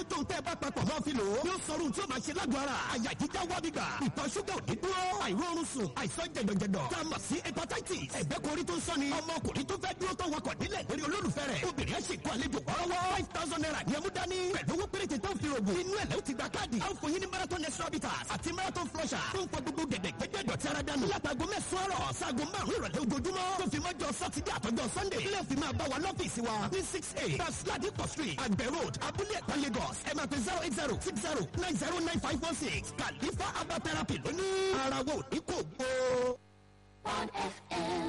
tó ń tẹ́ bá papọ̀ mọ́ fi lò ó. yóò sọ̀rọ̀ tí ó máa ṣe lágọ̀ọ́ ara. àyà jíjá wá gbígbà. ìtọ̀ ṣúgà ò ní dúró. àìróorun sùn. àìsàn jẹ̀dọ̀jẹ̀dọ̀. tá a mọ̀ sí hepatitis. ẹ̀gbẹ́ korí tó ń sọ́ni. ọmọkùnrin tó fẹ́ dúró tó wakọ̀ nílẹ̀ lórí olólùfẹ́ rẹ̀. obìnrin ẹ̀ sì kó àlejò wọ́rọ́wọ́. five thousand naira ni ẹmú dání. pẹ̀lú owó péréte tó ń fi rògbò. inú ẹ̀ lẹ́ ti gba káàdì. a ó fún yín ní marathon extra bitters àti marathon flusher. tó ń pọ gbogbo gẹ̀dẹ̀ gbẹ́gbẹ́ dọ̀tí ara dànù. látago mẹ́sàn-án rọ̀ sago márùn-ún ìrọ̀lẹ́ ojoojúmọ́. tó fi mọ́jọ sátidé àtọ́jọ́ sunday. ilé òfin máa bá wa lọ́fíìsì wa ní six eight Basladi street àgbẹ̀ road abúlé ẹ̀kọ́ lagos ẹ máa pe zero eight zero six zero nine zero nine five one six kàlífà herbal therapy lónìí. ara wo ní kò gbó. on FM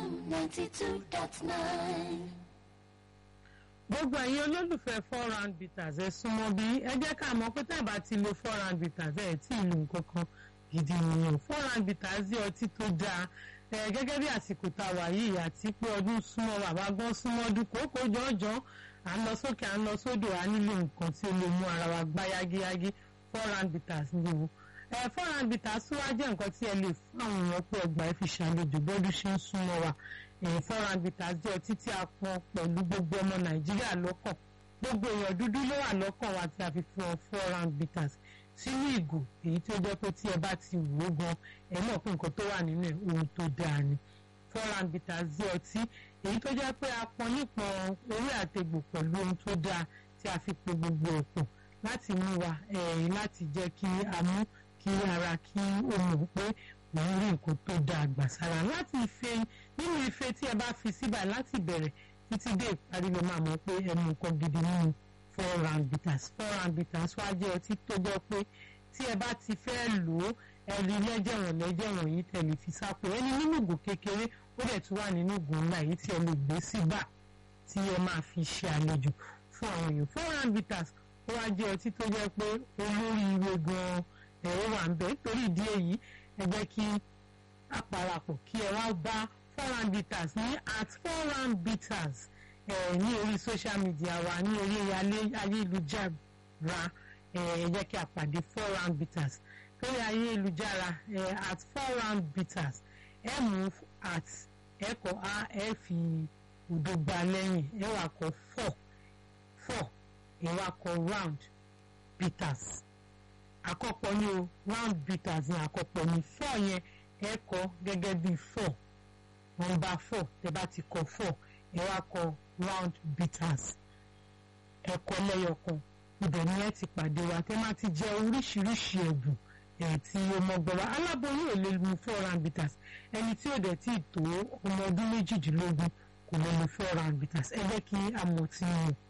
92.9. gbogbo ẹ̀yin olólùfẹ́ four round bitters ẹ súnmọ́ bí ẹ jẹ́ ká mọ̀ pé tẹ́ẹ̀ bá ti lo four round bitters ẹ̀ tí ì lo nǹkan kan gidi nìyẹn four round bitters jẹ́ ọtí tó dáa ẹ gẹ́gẹ́ bí àsìkò tá a wà yìí àti pé ọdún súnmọ́ bàbá gan súnmọ́ ọdún kòókò jọ̀ọ́jọ́ à ń lọ sókè à ń lọ sódò à nílò nǹkan tí ó lè mú ara wa gbá yágíyágí four round bitters ni o ẹ four round bitters tún wá jẹ́ nǹkan tí ẹ lè fún àwọn èèyàn pé ọgbà ẹ fi ṣàlejò bọ́dún ṣe ń súnmọ́ wa ẹ̀yìn four round bitters jẹ́ ọtí tí a pọn pẹ̀lú gbogbo ọmọ nàìjíríà lọ́kàn gbogbo èèyàn dúdú ló wà lọ́kàn wa tí a fi fún ọ four round bitters sínú ìgò èyí tó jẹ́ pé tí ẹ bá ti wò ó gan ẹ mọ̀ pé nǹkan tó wà nínú ẹ̀ ohun tó dáa ni four round bitters jẹ́ ọtí èyí tó jẹ́ pé a pọn nípọn orí àtegbò pẹ̀lú ohun tó dáa tí a fi po gbogbo ẹ̀ pọ̀ láti mú wa ẹ̀yìn láti jẹ́ kí a mú kí ara kí ó mọ̀ pé òun rí nǹkan tó dáa gbà sára láti ife nínú ife tí ẹ bá fi síbà láti bẹ̀rẹ̀ títí dé ìparí ló máa mọ̀ pé ẹ mú nǹkan gidi nínú four round bitters four round bitters wá jẹ́ ọtí tó jẹ́ pé tí ẹ bá ti fẹ́ lò ó ẹ rí lẹ́jẹ̀wọ̀n lẹ́jẹ̀wọ̀n yìí tẹ̀lé fi sápò ẹni nínú ìgò kékeré ó dẹ̀ tún wà nínú ìgò ńlá yìí tí ẹ lè gbé síbà tí ẹ máa fi ṣe àlejò fún àwọn èèyàn four round bitters ó wá jẹ́ ọtí tó jẹ́ pé olóríire gan-an ẹ̀ ó wà ń bẹ̀ nítorí ìdí èyí ẹ jẹ́ kí a parapọ̀ kí ẹ wá bá four round bitters ní at four round bitters ẹ ní orí social media wa ní orí ayélujára ẹ jẹ́ kí a pàdé four round bitters lórí ayélujára ẹ at four round bitters ẹ mú at ẹ kọ a ẹ fi òdo gba lẹ́yìn ẹ wà kọ four four ẹ wà kọ round bitters àkọ́pọ̀ ní o round bitters ní àkọ́pọ̀ ní four yẹn ẹ kọ gẹ́gẹ́ bí four nọ́mbà four tẹ́ bá ti kọ four ẹ wá kọ round bitters ẹ kọ lẹ́yọ̀kan ibẹ̀ ni ẹ ti pàdé wa tẹ́ máa ti jẹ oríṣiríṣi ẹ̀bùn ẹ̀ tí ọmọ gbọ́ra aláboyún ò lè mu four round bitters ẹni tí ò dẹ̀ tí ì tó ọmọ ọdún méjìdínlógún kò lè mu four round bitters ẹ jẹ́ kí a mọ̀ tí mo